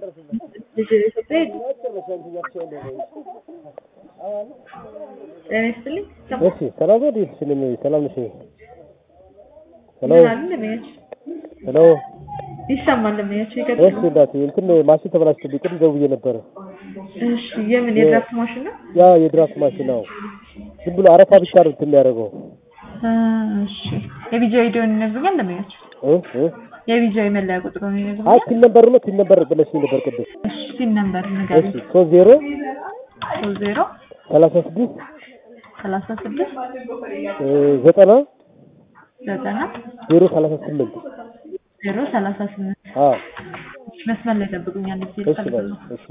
ልጅ ኢትዮጵያ ጤና ይስጥልኝ። እሺ ሰላም ነው። እንዴት ነሽ? ሰላም ነሽ? ሄሎ ምን አለ ለሚያች ሄሎ። ይሰማል ለሚያች እሺ ይቀጥል። እንዳት እንትን ማሽን ተበላሽቶብኝ ቅድም ደውዬ ነበረ። እሺ የምን የድራፍት ማሽን ነው? ያ የድራፍት ማሽን ነው። ዝም ብሎ አረፋ ብቻ ነው እንትን የሚያደርገው። አ፣ እሺ የቢጃ ቪዲዮን ይነግሩኛል ለሚያች እ እ የቢጃ መለያ ቁጥሩን አይ ይነግሩኛል። ቲን ነበር ነው ቲን ነበር ብለሽኝ ነበር ቅድም። እሺ ሲን ነምበር እሺ ንገሪኝ። ሶስት ዜሮ ሶስት ዜሮ ሰላሳ ስድስት ሰላሳ ስድስት እ ዘጠና ዘጠና ዜሮ ሰላሳ ስምንት ዜሮ ሰላሳ ስምንት አዎ መስመር ላይ ጠብቁኛል። ጊዜ እሺ ባይ ነው እሺ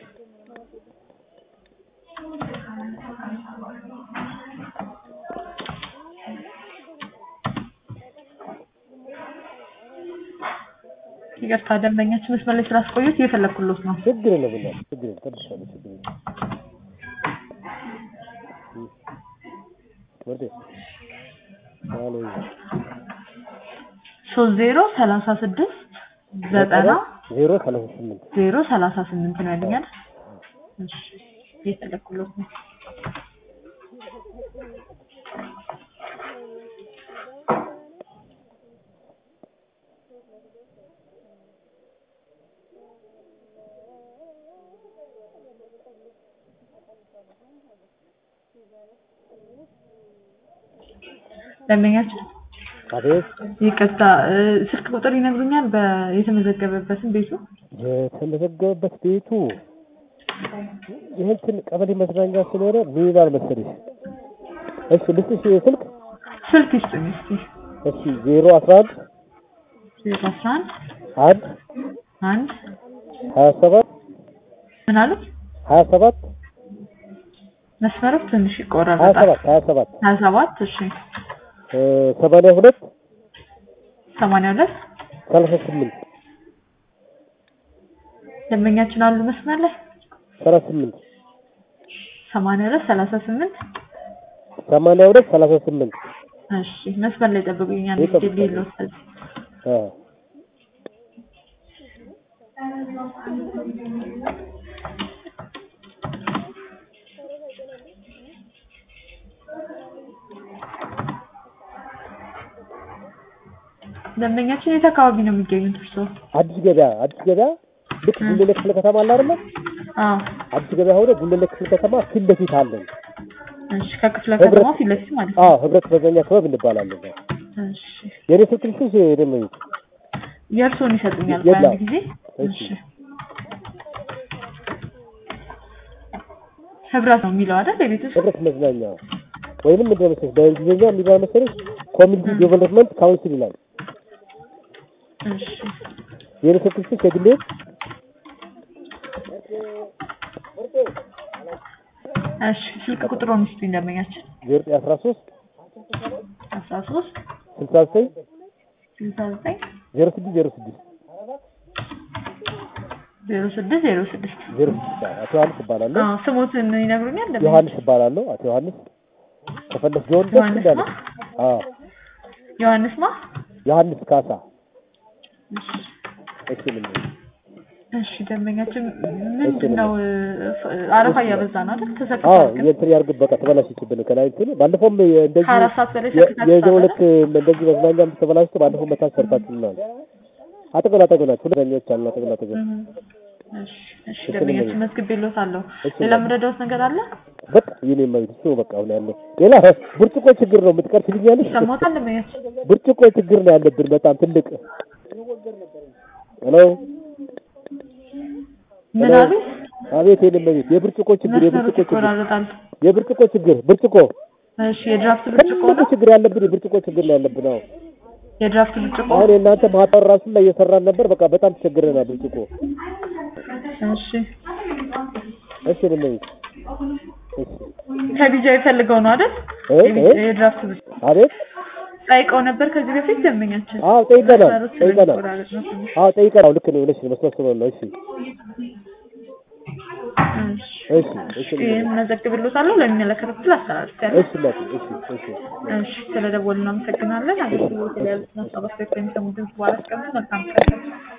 ይቅርታ ደንበኛችን መስመር ላይ ስላስቆዩት እየፈለግኩሎት ነው። ችግር የለም እና ችግር የለም ጠብሻለሁ ችግር የለም እ ወዴ አሎ ሶስት ዜሮ ሰላሳ ስድስት ዘጠና ዜሮ ሰላሳ ስምንት ዜሮ ሰላሳ ስምንት ነው ያለኛል። እሺ እየፈለግኩሎት ነው። ደንበኛችን አቤት ይቅርታ እ፣ ስልክ ቁጥር ይነግሩኛል? በ- የተመዘገበበትን ቤቱ የተመዘገበበት ቤቱ ይህን እንትን ቀበሌ መዝናኛ ስለሆነ ምን ይላል መሰለሽ? እሺ ልስጥሽ ስልክ ስልክ ይስጡኝ እስኪ። እሺ ዜሮ አስራ አንድ ዜሮ አስራ አንድ አንድ አንድ ሀያ ሰባት ምን አሉት? ሀያ ሰባት መስመሩ ትንሽ ሀያ ይቆራረጣል። ሰባት ሀያ ሰባት ሀያ ሰባት እሺ እ ሰማንያ ሁለት ሰማንያ ሁለት ሰላሳ ስምንት ደንበኛችን አሉ መስመር ላይ ሰላሳ ስምንት ሰማንያ ሁለት ሰላሳ ስምንት ሰማንያ ሁለት ሰላሳ ስምንት እሺ መስመር ላይ ጠብቁኛል። ይጠብቃል። ዲል ይልወሰድ አ ደንበኛችን የት አካባቢ ነው የሚገኙት እርስዎ? አዲስ ገበያ አዲስ ገበያ ልክ ጉለሌ ክፍለ ከተማ አለ አይደለ? አዎ አዲስ ገበያ ሆነ ጉለሌ ክፍለ ከተማ ፊት ለፊት አለን። እሺ ከክፍለ ከተማው ፊት ለፊት ማለት ነው። አዎ ህብረት መዝናኛ ክበብ እንባላለን። እሺ የኔ ስልክ ልስጥሽ ደግሞ የእርስዎን ይሰጡኛል የለም። በአንድ ጊዜ እሺ። እሺ ህብረት ነው የሚለው አይደል የቤት ውስጥ ህብረት መዝናኛ ወይንም ምንድን ነው መሰለሽ በእንግሊዝኛ የሚባል መሰለሽ ኮሚኒቲ ዴቨሎፕመንት ካውንስል ይላል። እሺ የኔ ስልክ ልስጥሽ የግሌ እሺ ስልክ ቁጥሩን ይስጡኝ ደንበኛችን ዜሮ ዘጠኝ አስራ ሶስት አስራ ሶስት ስልሳ ዘጠኝ ስልሳ ዘጠኝ ዜሮ ስድስት ዜሮ ስድስት ዜሮ ስድስት ዜሮ ስድስት ዜሮ ስድስት አቶ ዮሐንስ እባላለሁ። አዎ ስሞትን ይነግሩኛል ደንበኛ ዮሐንስ እባላለሁ። አቶ ዮሐንስ ከፈለስ ጆን ደስ ዮሐንስ እንዳለ ማ? አዎ ዮሐንስ ማ ዮሐንስ ካሳ እሺ እሺ ምን እሺ ደንበኛችን ምንድን ነው እ፣ አረፋ እያበዛ ነው አይደል? አዎ ተሰክቷል። የእንትን ያርግ በቃ ተበላሽችብን ከላይ እንትን ባለፈውም እንደዚህ ከአራት ሰዓት በላይ የ- ሰክታችኋል የዘው አይደል? ዕለት እንደዚህ መዝናኛም ተበላሽቶ ባለፈው መታች ሰርታችሁናል። አጠገብ አጠገብ ናቸው ሁለት ዳኞች አሉ አጠገብ አጠገብ እም፣ እሺ እሺ ደንበኛችን መዝግቤልዎታለሁ። እሺ፣ ሌላ የምረዳዎት ነገር አለ? በቃ የኔ ማየት እሱ በቃ አሁን ያለው ሌላ ብርጭቆ ችግር ነው የምትቀርሽልኛለሽ? ይሰማዎታል ደንበኛችን? ብርጭቆ ችግር ነው ያለብን በጣም ትልቅ ሄሎ ምን አሉ? አቤት የኔ ማየት የብርጭቆ ችግር መስመሩ የብርጭቆ ችግር ይቆራረጣል። የብርጭቆ ችግር ብርጭቆ እሺ የድራፍት ብርጭቆ ትልቅ ነው? ችግር ያለብን የብርጭቆ ችግር ነው ያለብን አዎ የድራፍት ብርጭቆ አሁን የእናንተ ማህበር ራሱ ላይ እየሰራን ነበር። በቃ በጣም ተቸግረናል። ብርጭቆ እሺ እሺ ምን ነው እሺ ከቢጃ የፈልገው ነው አይደል? እ? የቢ- እ? የድራፍት ብርጭቆ አቤት ጠይቀው ነበር ከዚህ በፊት ደንበኛችን። አዎ ጠይቀናል መስመሩ ጠይቀናል ስለሚቆራረጥ ነው ትንሽ። አዎ ጠይቀናል። ልክ ነው ልክ ነው መስመር ነው። እሺ እሺ እሺ እሺ ይህን መዘግብልዎታለሁ ለሚመለከተው ክፍል አስተላልፌያለሁ። እሺ እናቴ እሺ እሺ እሺ ስለደወልን እናመሰግናለን። አገልግሎት ላይ ያሉትን ሀሳብ አስተያየት ከሚሰሙ ድምጽ በኋላ አስቀምጡ። መልካም ቀን